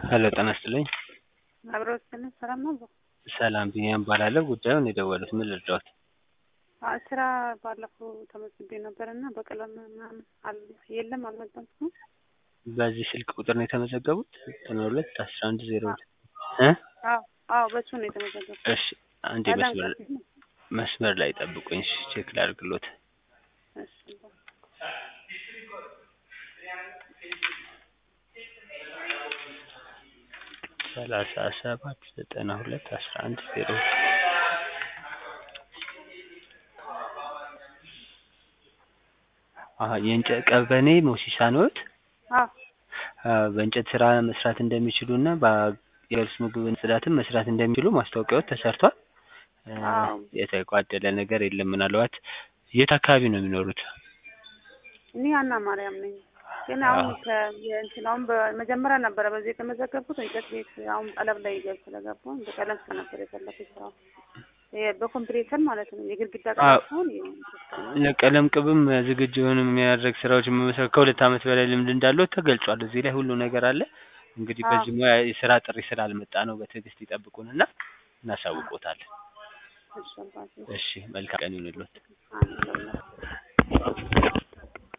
ሄሎ ጤና ይስጥልኝ። አብሮ ስልን ሰላም ነው። ሰላም ቢኒያም እባላለሁ። ጉዳዩን የደወሉት ምን ልርዳዎት? አዎ፣ ስራ ባለፈው ተመዝግቤ ነበር እና በቀለም ምናምን አል የለም አልመጣም። እስካሁን በዚህ ስልክ ቁጥር ነው የተመዘገቡት? ዘጠና ሁለት አስራ አንድ ዜሮ ሁለት እ አዎ አዎ፣ በሱ ነው የተመዘገበው። እሺ አንዴ መስመር መስመር ላይ ጠብቁኝ። እሺ ቼክ ላድርግሎት። እሺ ሰላሳ ሰባት ዘጠና ሁለት አስራ አንድ ዜሮ አሀ የእንጨት ቀበኔ ሞሲሳ ነዎት? አዎ አዎ በእንጨት ስራ መስራት እንደሚችሉ እና የገብስ ምግብን ጽዳትን መስራት እንደሚችሉ ማስታወቂያዎች ተሰርቷል። አዎ። የተጓደለ ነገር የለም። ምናልባት የት አካባቢ ነው የሚኖሩት? እኔ አና ማርያም ነኝ። ግን አሁን ከእንትን አሁን በመጀመሪያ ነበረ በዚህ የተመዘገብኩት እንጨት ቤት አሁን ጠለብ ላይ ገብ ስለገባሁ በቀለም ስር ነበር የፈለኩት ስራው ይሄ በኮምፒውተር ማለት ነው። የግድግዳ ቀለም ሲሆን ለቀለም ቅብም ዝግጁ የሆኑ የሚያደርግ ስራዎች መመስረት ከሁለት ዓመት በላይ ልምድ እንዳለው ተገልጿል። እዚህ ላይ ሁሉ ነገር አለ። እንግዲህ በዚህ ሙያ የስራ ጥሪ ስላልመጣ ነው። በትዕግስት ይጠብቁንና እናሳውቆታለን። እሺ መልካም ቀን ይሁንልዎት። አዎ